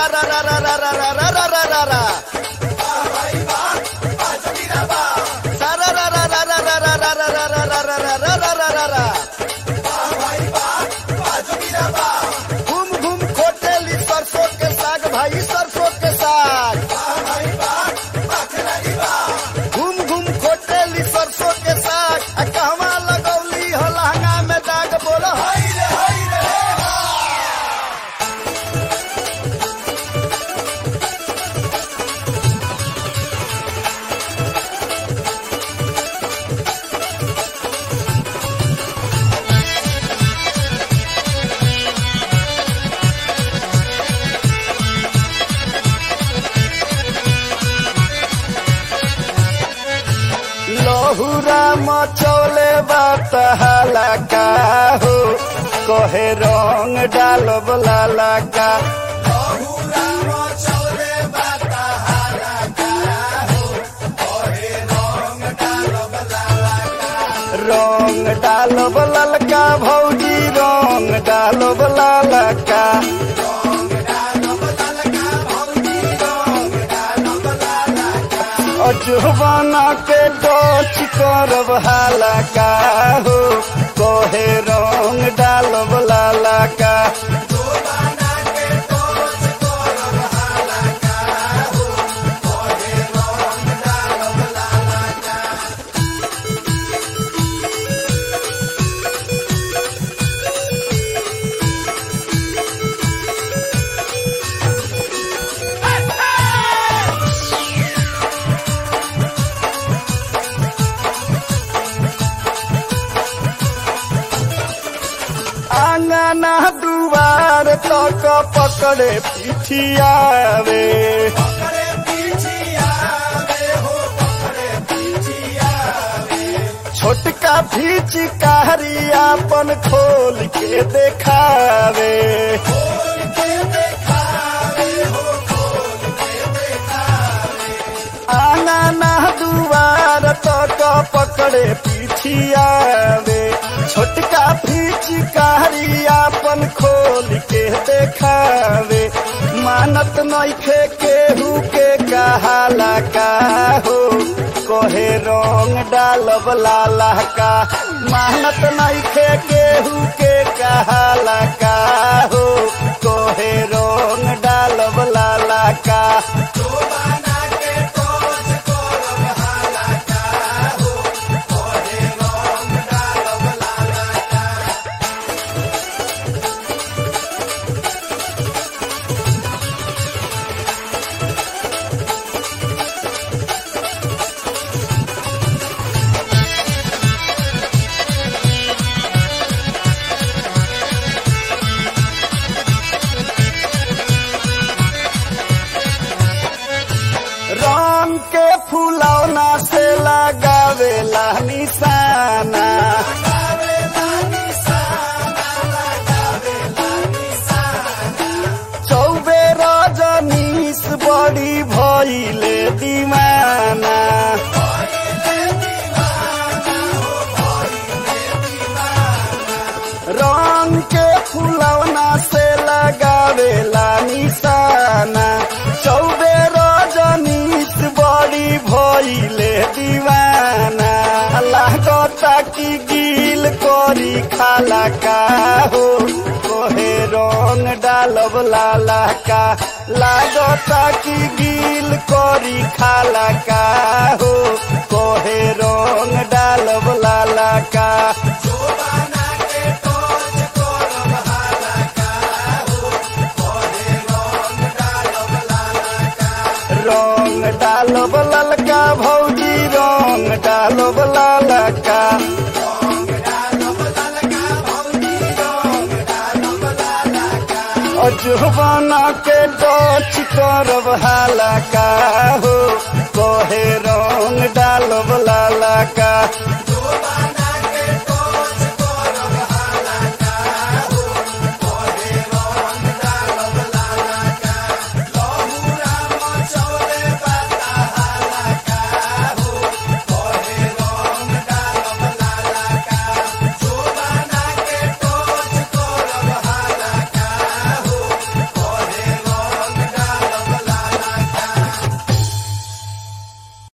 रा रा रा रा रा रा रा रा रा रा रा सारा रा रा रा रा रा रा रा रा रा रा रा रा रा रा रा रा रा घूम घूम खोटेली सरसों के साग भाई सरसों के साग घूम घूम खोटेली सरसों के साग आ कहवा लगौली हो लहंगा में दाग बोलो हाय रे हाय रे लहुरा मचौले बात हलाका हो कहे रंग डालब लालाका रंग डालब ललका भौजी रंग डालब लालका अजुबाना के डोच करब हालाका हो कहे रंग डालब लालाका आंगना दुआर तक पकड़े पिठियावे छोटका फिचकारी अपन खोल के देखावे आंगना दुआर तक पकड़े पिठियावे छोटका फिचकारी अपन खोल के देखावे मानत नइखे केहू के कहाला का हो कहे रंग डालब लाला का मानत नइखे केहू के कहाला का हो कहे रंग डालब लाला का रंग के फुलौना से लगावेला निशाना चौबे रजनीश बड़ी भइले दीवाना रंग के फुलौना से लगावेला निशाना चौबे रजनीश बड़ी भइले दीवाना लागता कि गिल करी खाला का हो कोहे रंग डालब लाला का लागता कि गिल करी खाला का हो कोहे रंग डालब लाला का रंग डालब ललका भौजी रंग डालब लालका अजुबाना के डोच करब हालाका हो कहे रंग डालब लालका